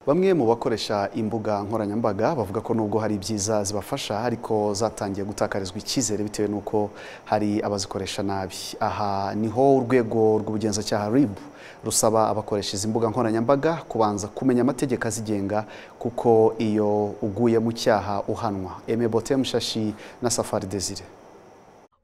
Bamwe mu bakoresha imbuga nkoranyambaga bavuga ko nubwo hari ibyiza zibafasha ariko zatangiye gutakarizwa icyizere bitewe n'uko hari abazikoresha nabi aha niho urwego rw'ubugenzacyaha RIB rusaba abakoresha izi mbuga nkoranyambaga kubanza kumenya amategeko azigenga kuko iyo uguye mu cyaha uhanwa Aime Bote Mushashi na Safari Desire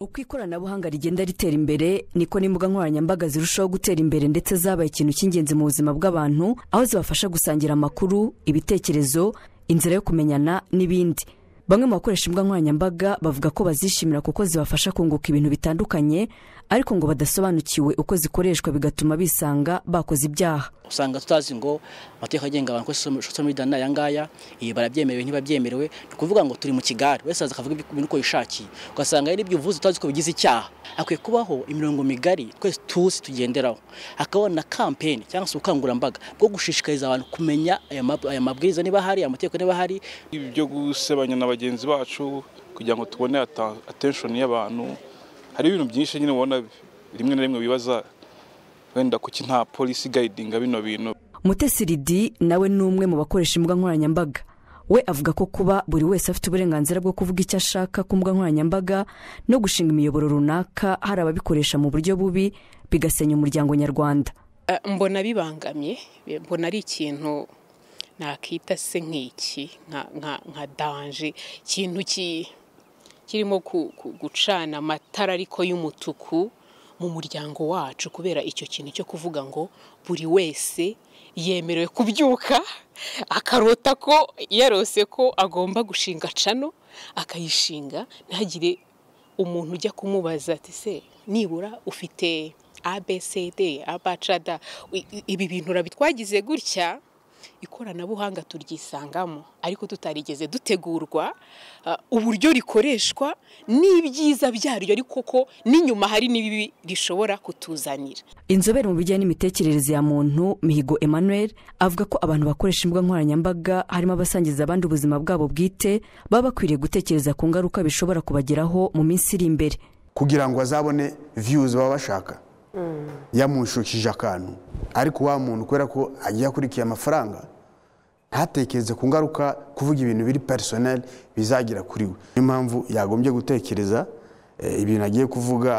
uko ikoranabuhanga rigenda ritera imbere niko n'imbuga nkoranyambaga zirushaho gutera imbere ndetse zabaye ikintu cy'ingenzi mu buzima bw'abantu aho zibafasha gusangira amakuru ibitekerezo inzira yo kumenyana n'ibindi bamwe mu bakoresha imbuga nkoranyambaga bavuga ko bazishimira kuko zibafasha kunguka ibintu bitandukanye ariko ngo badasobanukiwe uko zikoreshwa bigatuma bisanga bakoze ibyaha usanga tutazi ngo amategeko agenga abantu ko social media ni aya ngaya ibi barabyemerewe ntibabyemerewe ni ukuvuga ngo turi mu kigare wese aza akavuga ibintu uko yishakiye ugasanga hari ibyo uvuze utazi ko bigize icyaha akwiye kubaho imirongo migari twese tuzi tugenderaho hakabaho na kampeni cyangwa se ubukangurambaga bwo gushishikariza abantu kumenya aya mabwiriza niba hari amategeko niba hari ibi byo gusebanya na bagenzi bacu kugira ngo tubone attention y'abantu hari ibintu byinshi nyine ubona rimwe na rimwe bibaza wenda kuki nta polisi igayidinga bino bintu mutesi ridi nawe ni umwe mu bakoresha imbuga nkoranyambaga we avuga ko kuba buri wese afite uburenganzira bwo kuvuga icyo ashaka ku mbuga nkoranyambaga no gushinga imiyoboro runaka hari ababikoresha mu buryo bubi bigasenya umuryango nyarwanda mbona bibangamye mbona ari ikintu nakita se nk'iki nka danje ikintu kirimo gucana amatara ariko y'umutuku mu muryango wacu kubera icyo kintu cyo kuvuga ngo buri wese yemerewe kubyuka akarota ko yarose ko agomba gushinga cano akayishinga ntihagire umuntu ujya kumubaza ati se nibura ufite abcd abcd ibi bintu urabitwagize gutya ikoranabuhanga turyisangamo ariko tutarigeze dutegurwa uburyo rikoreshwa n'ibyiza byaryo ariko ko n'inyuma hari n'ibibi rishobora kutuzanira inzobere mu bijyanye n'imitekerereze ya muntu mihigo emmanuel avuga ko abantu bakoresha imbuga nkoranyambaga harimo abasangiza abandi ubuzima bwabo bwite baba bakwiriye gutekereza ku ngaruka bishobora kubageraho mu minsi iri imbere kugira ngo bazabone viyuzi baba bashaka yamushukije akantu ariko wa muntu kubera ko agiye akurikiye amafaranga ntatekereze ku ngaruka kuvuga ibintu biri personel bizagira kuri we niyo mpamvu yagombye gutekereza ibintu agiye kuvuga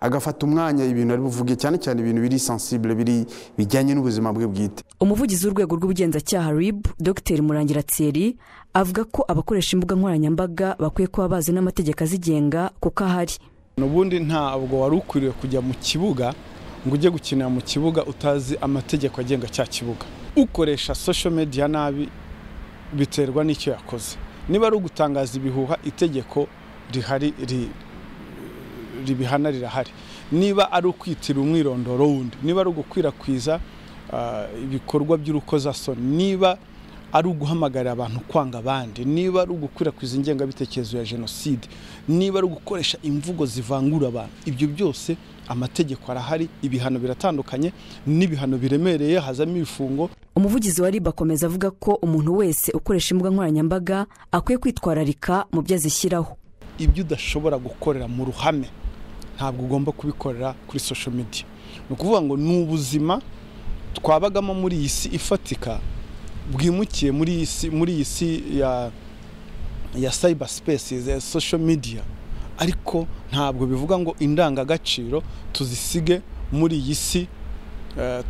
agafata umwanya ibintu ari buvuge cyane cyane ibintu biri sansibule biri bijyanye n'ubuzima bwe bwite umuvugizi w'urwego rw'ubugenzacyaha rib dr murangira thierry avuga ko abakoresha imbuga nkoranyambaga bakwiye kuba bazi n'amategeko azigenga kuko ahari n'ubundi ntabwo wari ukwiriye kujya mu kibuga ngo ujye gukinira mu kibuga utazi amategeko agenga cya kibuga ukoresha social media nabi biterwa n'icyo yakoze niba ari ugutangaza ibihuha itegeko rihari ribihana rirahari niba ari ukwitira umwirondoro wundi niba ari ugukwirakwiza ibikorwa by'urukozasoni niba ari uguhamagarira abantu kwanga abandi niba ari ugukwirakwiza ingengabitekerezo ya jenoside niba ari ugukoresha imvugo zivangura abantu ibyo byose amategeko arahari ibihano biratandukanye n'ibihano biremereye hazamo ibifungo umuvugizi wa riba akomeza avuga ko umuntu wese ukoresha imbuga nkoranyambaga akwiye kwitwararika mu byo azishyiraho ibyo udashobora gukorera mu ruhame ntabwo ugomba kubikorera kuri social media ni ukuvuga ngo ni ubuzima twabagamo muri iyi si ifatika bwimukiye muri iyi si ya cyber spaces ya social media ariko ntabwo bivuga ngo indangagaciro tuzisige muri iyi si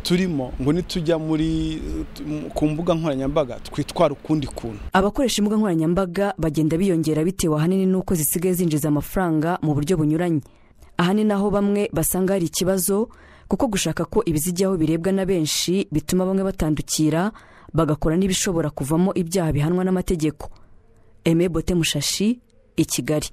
turimo ngo nitujya muri ku mbuga nkoranyambaga twitwara ukundi kuntu abakoresha imbuga nkoranyambaga bagenda biyongera bitewe ahanini n'uko zisigaye zinjiza amafaranga mu buryo bunyuranye aha ni naho bamwe basanga hari ikibazo kuko gushaka ko ibizijyaho birebwa na benshi bituma bamwe batandukira bagakora n'ibishobora kuvamo ibyaha bihanwa n'amategeko eme bote mushashi i kigali